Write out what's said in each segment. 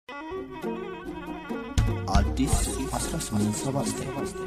አዲስ 1879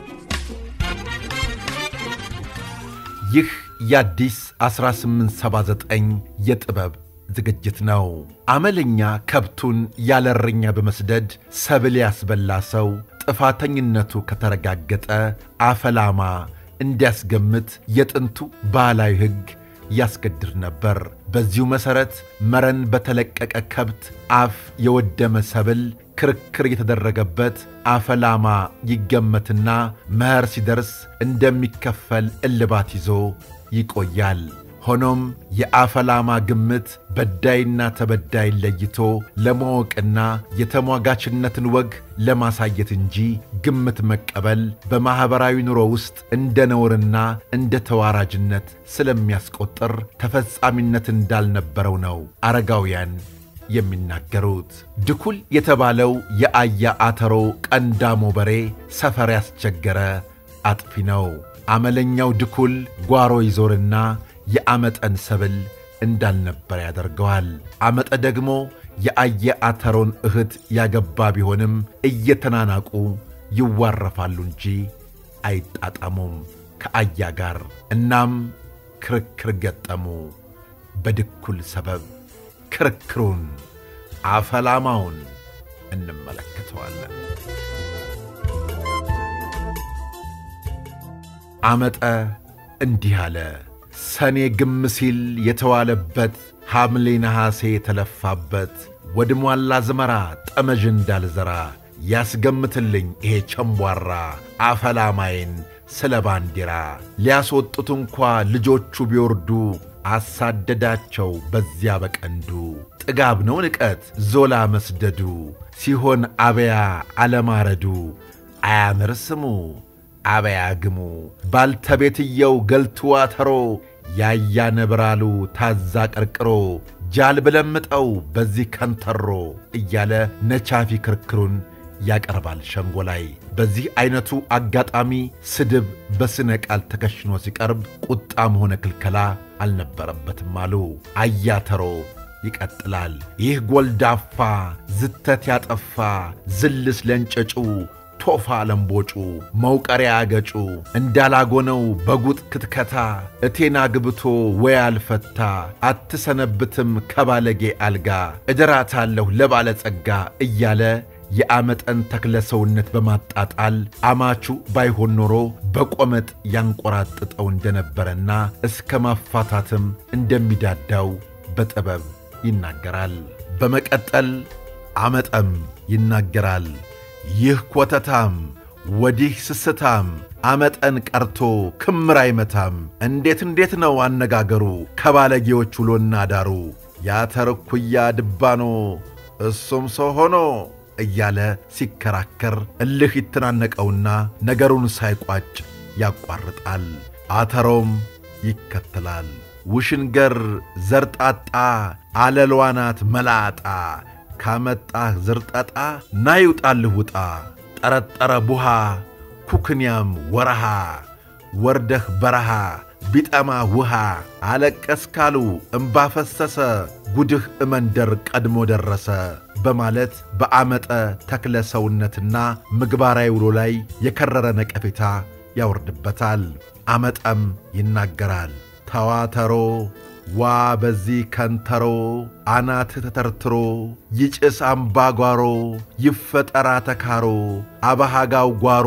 ይህ የአዲስ 1879 የጥበብ ዝግጅት ነው። አመለኛ ከብቱን ያለ እረኛ በመስደድ ሰብል ያስበላ ሰው ጥፋተኝነቱ ከተረጋገጠ አፈላማ እንዲያስገምት የጥንቱ ባህላዊ ሕግ ያስገድር ነበር። በዚሁ መሠረት መረን በተለቀቀ ከብት አፍ የወደመ ሰብል ክርክር የተደረገበት አፈላማ ይገመትና መኸር ሲደርስ እንደሚከፈል እልባት ይዞ ይቆያል። ሆኖም የአፈላማ ግምት በዳይና ተበዳይ ለይቶ ለማወቅና የተሟጋችነትን ወግ ለማሳየት እንጂ ግምት መቀበል በማኅበራዊ ኑሮ ውስጥ እንደ ነውርና እንደ ተዋራጅነት ስለሚያስቆጥር ተፈጻሚነት እንዳልነበረው ነው አረጋውያን የሚናገሩት። ድኩል የተባለው የአያ አተሮ ቀንዳሞ በሬ ሰፈር ያስቸገረ አጥፊ ነው። አመለኛው ድኩል ጓሮ ይዞርና የአመጠን ሰብል እንዳልነበረ ያደርገዋል። አመጠ ደግሞ የአየ አተሮን እህት ያገባ ቢሆንም እየተናናቁ ይዋረፋሉ እንጂ አይጣጣሙም ከአያ ጋር። እናም ክርክር ገጠሙ። በድኩል ሰበብ ክርክሩን አፈላማውን እንመለከተዋለን። አመጠ እንዲህ አለ። ሰኔ ግም ሲል የተዋለበት ሐምሌ ነሐሴ የተለፋበት ወድሟላ ዝመራ ጠመዥ እንዳልዘራ ያስገምትልኝ ይሄ ቸምቧራ አፈላማዬን ስለ ባንዲራ ሊያስወጡት እንኳ ልጆቹ ቢወርዱ አሳደዳቸው በዚያ በቀንዱ ጥጋብ ነው ንቀት ዞላ መስደዱ ሲሆን አበያ አለማረዱ አያምር ስሙ አበያ ግሙ ባልተቤትየው ገልቱ አተሮ ያያ ነብራሉ ታዛ ቀርቅሮ ጃል ብለምጠው በዚህ ከንተሮ እያለ ነቻፊ ክርክሩን ያቀርባል ሸንጎ ላይ። በዚህ ዐይነቱ አጋጣሚ ስድብ በስነ ቃል ተከሽኖ ሲቀርብ ቁጣም ሆነ ክልከላ አልነበረበትም አሉ አያተሮ። ይቀጥላል። ይህ ጎልዳፋ ዝተት ያጠፋ ዝልስ ለንጨጩ ቶፋ ለምቦጩ መውቀሪያ አገጩ እንዳላጎነው በጉጥ ክትከታ እቴና ግብቶ ወይ አልፈታ አትሰነብትም ከባለጌ አልጋ እድራታለሁ ለባለጸጋ እያለ የአመጠን ተክለ ሰውነት በማጣጣል አማቹ ባይሆን ኖሮ በቆመጥ ያንቆራጥጠው እንደነበረና እስከ ማፋታትም እንደሚዳዳው በጥበብ ይናገራል። በመቀጠል አመጠም ይናገራል። ይህ ኮተታም ወዲህ ስስታም አመጠን ቀርቶ ክምር አይመታም። እንዴት እንዴት ነው አነጋገሩ ከባለጌዎች ውሎና ዳሩ ያተርኩያ ድባኖ እሱም ሰው ሆኖ እያለ ሲከራከር እልህ ይተናነቀውና ነገሩን ሳይቋጭ ያቋርጣል። አተሮም ይከተላል። ውሽንገር ዘርጣጣ አለልዋናት መላጣ ካመጣህ ዝርጠጣ ናይውጣልህ ውጣ ጠረጠረ ቡሃ ኩክንያም ወረሃ ወርደህ በረሃ ቢጠማ ውሃ አለቀስካሉ እምባ ፈሰሰ ጉድህ እመንደር ቀድሞ ደረሰ በማለት በአመጠ ተክለ ሰውነትና ምግባራዊ ውሎ ላይ የከረረ ነቀፌታ ያወርድበታል። አመጠም ይናገራል። ተዋተሮ ዋ በዚህ ከንተሮ አናት ተተርትሮ ይጭስ አምባጓሮ ይፈጠራ ተካሮ አባሃጋው ጓሮ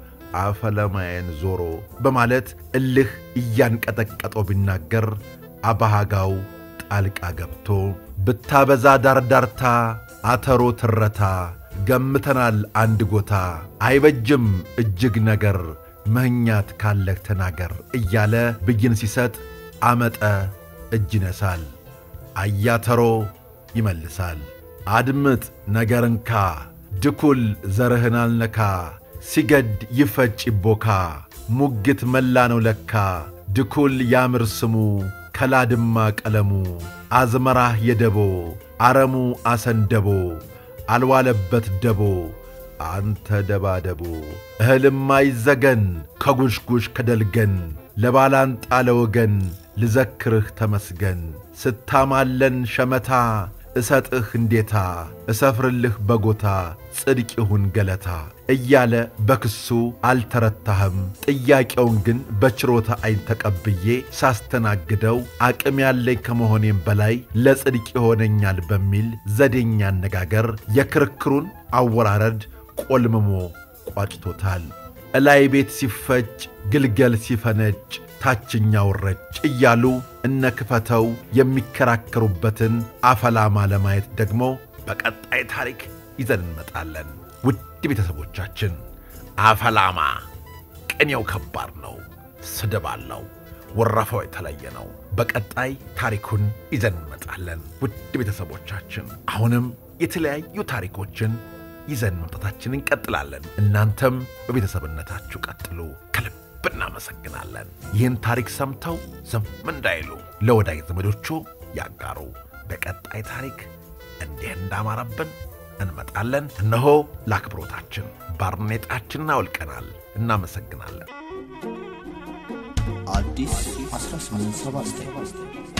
አፈለማየን ዞሮ በማለት እልህ እያንቀጠቀጠው ቢናገር አባሃጋው ጣልቃ ገብቶ ብታበዛ ዳርዳርታ አተሮ ትረታ ገምተናል አንድ ጎታ አይበጅም እጅግ ነገር መህኛት ካለህ ተናገር እያለ ብይን ሲሰጥ አመጠ እጅ ይነሳል። አያተሮ ይመልሳል። አድምጥ ነገርንካ ድኩል ዘርህን አልነካ ሲገድ ይፈጭ ይቦካ ሙግት መላ ነው ለካ ድኩል ያምር ስሙ ከላድማ ቀለሙ አዝመራህ የደቦ አረሙ አሰንደቦ አልዋለበት ደቦ አንተ ደባደቦ እህልማ ይዘገን ከጉሽጉሽ ከደልገን ለባላንጣ ለወገን ልዘክርህ ተመስገን ስታማለን ሸመታ እሰጥህ እንዴታ እሰፍርልህ በጎታ ጽድቅ ይሁን ገለታ እያለ በክሱ አልተረታህም። ጥያቄውን ግን በችሮታ ዓይን ተቀብዬ ሳስተናግደው አቅም ያለኝ ከመሆኔም በላይ ለጽድቅ ይሆነኛል በሚል ዘዴኛ አነጋገር የክርክሩን አወራረድ ቆልምሞ ቋጭቶታል። እላይ ቤት ሲፈጭ ግልገል ሲፈነጭ ታችኛው ረጭ እያሉ እነ ክፈተው የሚከራከሩበትን አፈላማ ለማየት ደግሞ በቀጣይ ታሪክ ይዘን እንመጣለን። ውድ ቤተሰቦቻችን አፈላማ ቅኔው ከባድ ነው፣ ስድብ አለው፣ ወረፋው የተለየ ነው። በቀጣይ ታሪኩን ይዘን እንመጣለን። ውድ ቤተሰቦቻችን አሁንም የተለያዩ ታሪኮችን ይዘን መምጣታችን እንቀጥላለን። እናንተም በቤተሰብነታችሁ ቀጥሉ። ከልብ እናመሰግናለን። ይህን ታሪክ ሰምተው ዝም እንዳይሉ ለወዳጅ ዘመዶቹ ያጋሩ። በቀጣይ ታሪክ እንዲህ እንዳማረብን እንመጣለን። እነሆ ለአክብሮታችን ባርኔጣችንን አውልቀናል። እናመሰግናለን። አዲስ 1879